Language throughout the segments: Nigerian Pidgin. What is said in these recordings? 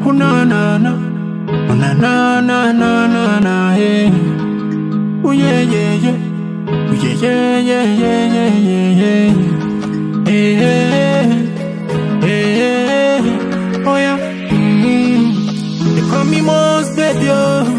Oh na na na, oh na na na na na na, hey. Oh yeah yeah yeah, oh yeah yeah yeah yeah yeah yeah yeah. Hey hey hey hey, oh yeah. Mm. They call me most baby,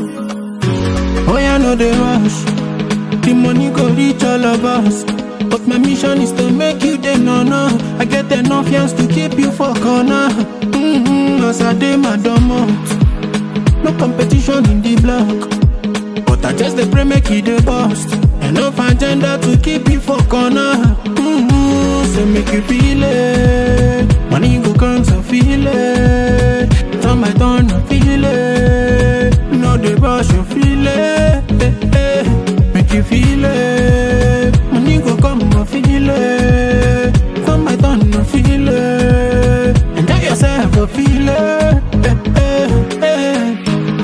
oh. Oh yeah, no they rush. The money go reach all of us. But my mission is to make you the no no. I get enough hands to keep you for corner. Mm-hmm, as I day my domot. No competition in the block. But I just the pray make you the bust. Enough agenda to keep you for corner. Mm-hmm, so make you feel it. Money go come so feel it. Turn my turn, I feel it. No the rush, you feel it. Eh, eh. Make you feel it. Money go come, I feel it. Turn my turn, I feel it. Enjoy yourself, I feel it. Eh, eh, eh.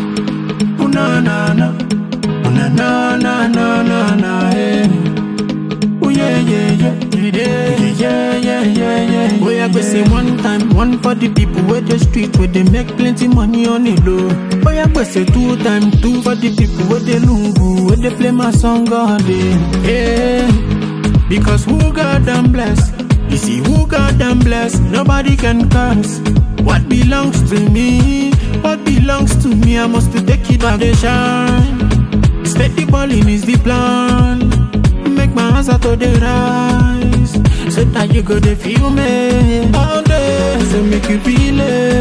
Oh na na na, oh na na na na na na, eh. Oh yeah yeah yeah, yeah yeah yeah yeah yeah. Oh yeah, go say one time, one for the people where the street where they make plenty money on the low. Oh yeah, go say two time, two for the people where they lungu, where they play my song all day. Yeah, because who God damn bless. You see who God damn bless, nobody can curse. What belongs to me, what belongs to me, I must take it back the shine. Steady balling is the plan. Make my hands out to the rise. So that you go to feel me all day. So make you feel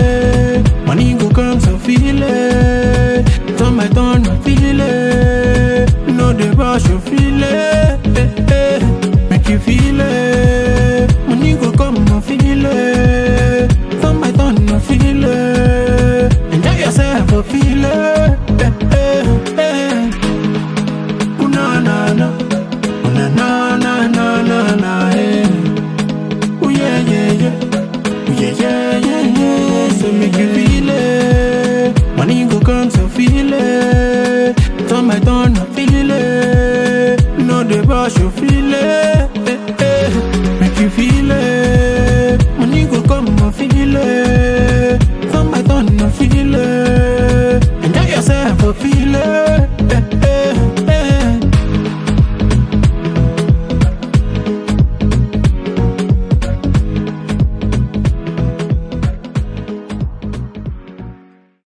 it. Money go come so feel it. Turn my turn, I feel it. No the rush, you feel it. Eh, eh. Make you feel it. Money go come, I feel it. Turn my turn, I feel it. Enjoy yourself, I feel it. Eh, eh, eh. Ooh, na na na, Ooh, na na na na na na, hey. Ooh yeah yeah yeah, Ooh yeah yeah yeah yeah. So make you feel it. Money go come, so feel it. Turn my turn, I feel it. No the rush, you feel it.